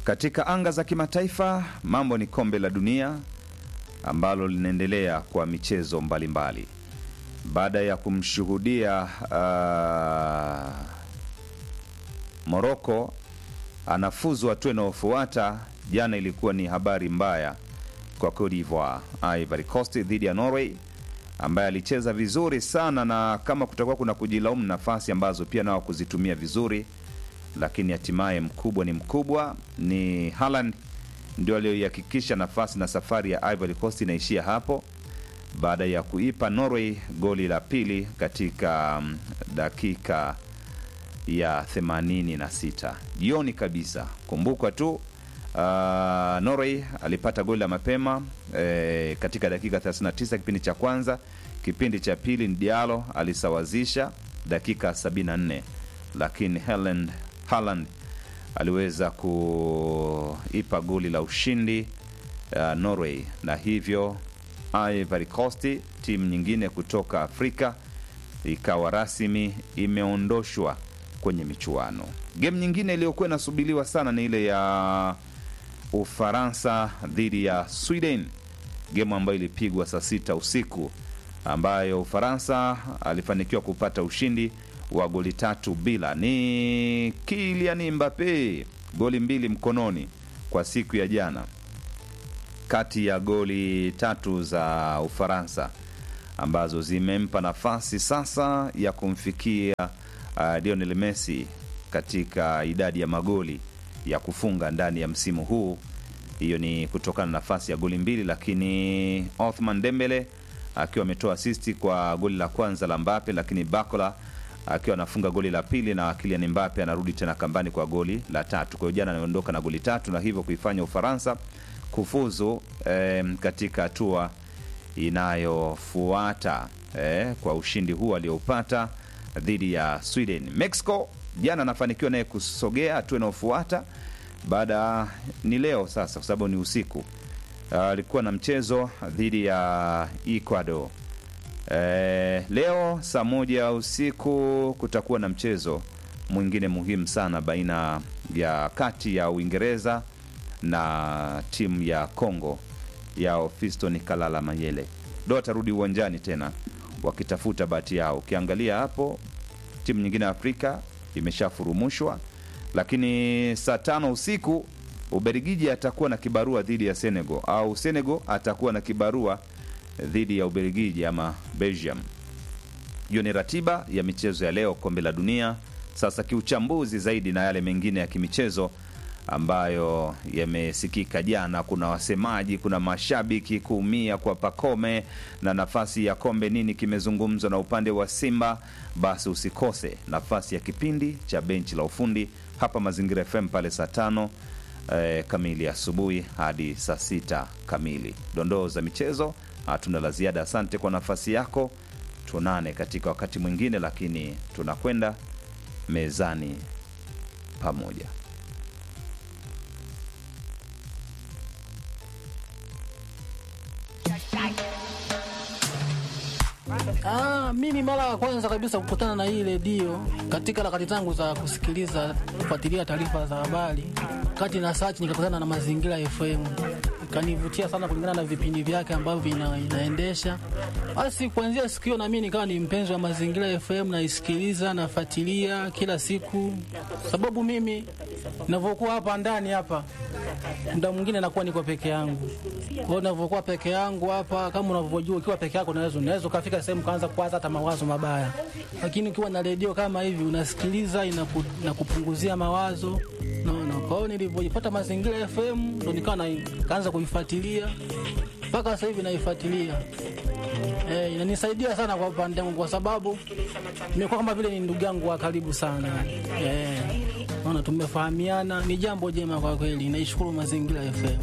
Katika anga za kimataifa, mambo ni kombe la dunia ambalo linaendelea kwa michezo mbalimbali baada ya kumshuhudia uh, Moroko anafuzu hatua inayofuata. Jana ilikuwa ni habari mbaya kwa Cote d'Ivoire, Ivory Coast dhidi ya Norway ambaye alicheza vizuri sana, na kama kutakuwa kuna kujilaumu nafasi ambazo pia nao kuzitumia vizuri, lakini hatimaye mkubwa ni mkubwa, ni Haaland ndio aliyoihakikisha nafasi na safari ya Ivory Coast inaishia hapo baada ya kuipa Norway goli la pili katika um, dakika ya 86 jioni kabisa. Kumbuka tu uh, Norway alipata goli la mapema eh, katika dakika 39 kipindi cha kwanza. Kipindi cha pili Diallo alisawazisha dakika 74, lakini Haaland Haaland aliweza kuipa goli la ushindi uh, Norway na hivyo Ivory Coast, timu nyingine kutoka Afrika, ikawa rasmi imeondoshwa kwenye michuano. Game nyingine iliyokuwa inasubiriwa sana ni ile ya Ufaransa dhidi ya Sweden, game ambayo ilipigwa saa sita usiku, ambayo Ufaransa alifanikiwa kupata ushindi wa goli tatu bila. Ni Kylian Mbappe goli mbili mkononi kwa siku ya jana kati ya goli tatu za Ufaransa ambazo zimempa nafasi sasa ya kumfikia uh, Lionel Messi katika idadi ya magoli ya kufunga ndani ya msimu huu. Hiyo ni kutokana na nafasi ya goli mbili, lakini Othman Dembele akiwa ametoa asisti kwa goli la kwanza la Mbappe, lakini Bakola akiwa anafunga goli la pili na Kylian Mbappe anarudi tena kambani kwa goli la tatu. Kwa hiyo jana anaondoka na goli tatu na hivyo kuifanya Ufaransa kufuzu eh, katika hatua inayofuata eh, kwa ushindi huu aliopata dhidi ya Sweden. Mexico jana anafanikiwa naye kusogea hatua inayofuata baada ni leo sasa, kwa sababu ni usiku. Alikuwa uh, na mchezo dhidi ya Ecuador. Eh, leo saa moja usiku kutakuwa na mchezo mwingine muhimu sana baina ya kati ya Uingereza na timu ya Congo ya Fiston Kalala Mayele ndo watarudi uwanjani tena wakitafuta bahati yao. Ukiangalia hapo timu nyingine ya Afrika imeshafurumushwa, lakini saa tano usiku Ubelgiji atakuwa na kibarua dhidi ya Senegal au Senegal atakuwa na kibarua dhidi ya Ubelgiji ama Belgium. Hiyo ni ratiba ya michezo ya leo kombe la dunia. Sasa kiuchambuzi zaidi na yale mengine ya kimichezo ambayo yamesikika jana. Kuna wasemaji, kuna mashabiki kuumia kwa Pakome na nafasi ya kombe, nini kimezungumzwa na upande wa Simba. Basi usikose nafasi ya kipindi cha benchi la ufundi hapa Mazingira FM pale saa tano eh, kamili asubuhi hadi saa sita kamili. Dondoo za michezo hatuna la ziada. Asante kwa nafasi yako, tuonane katika wakati mwingine, lakini tunakwenda mezani pamoja. Ah, mimi mara ya kwanza kabisa kukutana na hii redio katika harakati zangu za kusikiliza kufuatilia taarifa za habari, kati na search nikakutana na Mazingira FM, ikanivutia sana kulingana na vipindi vyake ambavyo vina, inaendesha. Basi kuanzia siku hiyo na mimi nikawa ni mpenzi wa Mazingira FM, naisikiliza nafuatilia kila siku, sababu mimi ninavyokuwa hapa ndani hapa muda mwingine nakuwa niko peke yangu. Kwa hiyo ninavyokuwa peke yangu hapa, kama unavyojua, ukiwa peke yako unaweza unaweza ukafika sehemu kaanza kuwaza hata mawazo mabaya, lakini ukiwa na redio kama hivi unasikiliza, inaku, inakupunguzia mawazo naona. Kwa hiyo nilivyojipata Mazingira FM ndo nikawa na kaanza kuifuatilia mpaka sasa hivi naifuatilia. Eh, inanisaidia sana kwa upande wangu kwa sababu nimekuwa kama vile ni ndugu yangu wa karibu sana. Eh, naona tumefahamiana, ni jambo jema kwa kweli. Naishukuru Mazingira FM.